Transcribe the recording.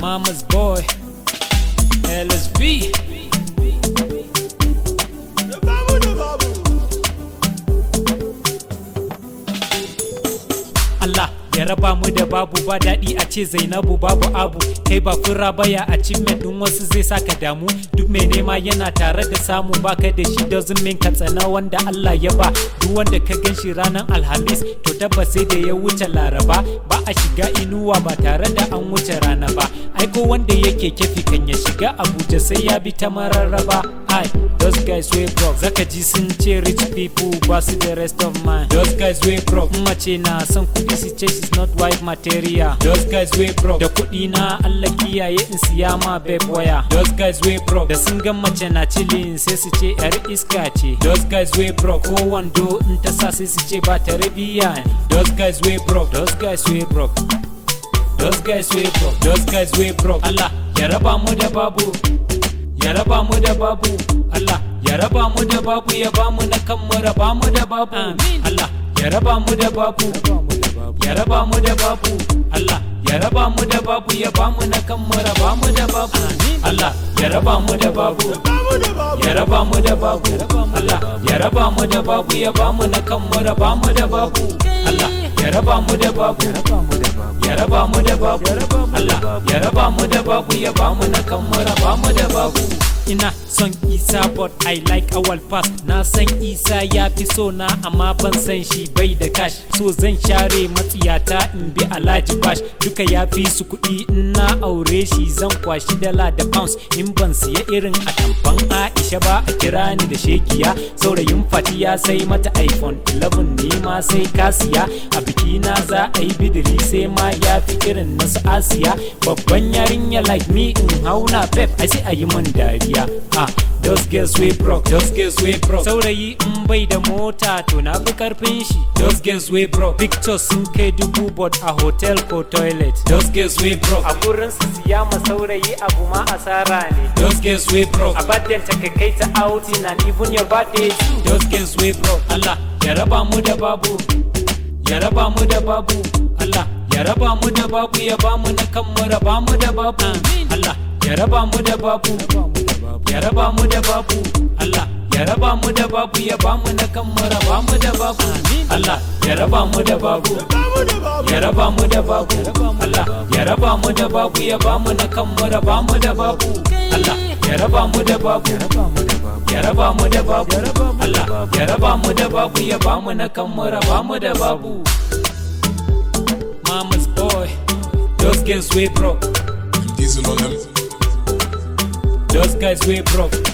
Mama's boy, LSB. Allah ya raba mu da babu ba daɗi a ce Zainabu babu abu kai ba fura baya a cikin ɗin wasu zai saka damu duk mai nema yana tare da samu baka da shi doesn't mean ka tsana wanda Allah ya ba duk wanda ka gan shi ranar alhamis to tabbas sai da ya wuce laraba ba a shiga inuwa ba tare da an wuce rana ba aiko wanda yake kefi kan ya shiga abuja sai ya bi ta mararraba ai those guys way broke zaka ji sun ce rich people ba su the rest of mine those guys way broke mace na son kudi su ce she's not white material those guys way broke da kudi na Allah kiyaye in siya ma babe waya those guys way broke da sun ga mace na chilling sai su ce yar iska ce those guys way broke ko wando in ta sa sai su ce ba tarbiyya ne those guys way broke those guys way broke Those guys way broke, those guys way broke. Allah ya raba mu da babu, ya raba mu da babu. Allah ya raba mu da babu ya ba mu na kan mu raba mu da babu. Allah ya raba mu da babu, ya raba mu da babu. Allah ya raba mu da babu ya ba mu na kan mu raba mu da babu. Allah ya raba mu da babu, ya raba mu da babu. Allah ya raba mu da babu ya ba mu na kan mu raba mu da babu. Allah ya raba mu da babu. ya raba mu da babu Allah ya raba mu da babu ya ba mu na kan mu raba mu da babu ina son isa but i like awal pass na san isa ya fi so na amma ban san shi bai da cash so zan share matsiyata in bi alhaji bash duka ya fi su kuɗi in na aure shi zan kwashi dala da pounds in ban siya irin a tamfan aisha ba a kira ni da shekiya saurayin fati ya sai mata iphone 11 ne ma sai kasiya a biki na za a yi bidiri sai ma ya fi irin nasu asiya babban yarinya like me in hauna pep ai sai a yi man dariya ah those girls we broke those girls we broke saurayi in bai da mota to na fi karfin shi those girls we broke pictures sun kai dubu but a hotel ko toilet those girls we broke a gurin su siya ma saurayi abu ma asara ne those girls we broke a baddin ta kai ta outing and even your birthday too those girls we broke Allah ya raba mu da babu ya raba mu da babu Allah ya raba mu da babu ya ba mu na kan mu raba mu da babu Allah ya raba mu da babu ya raba mu da babu Allah ya raba mu da babu ya ba mu na kan mu raba mu da babu Allah ya raba mu da babu ya raba mu da babu Allah ya raba mu da babu ya ba mu na kan mu raba mu da babu Allah ya raba mu da babu ya raba mu da babu Allah ya raba mu da babu ya ba mu na kan mu raba mu da babu Mama's boy those girls we broke Diesel on them. those guys we broke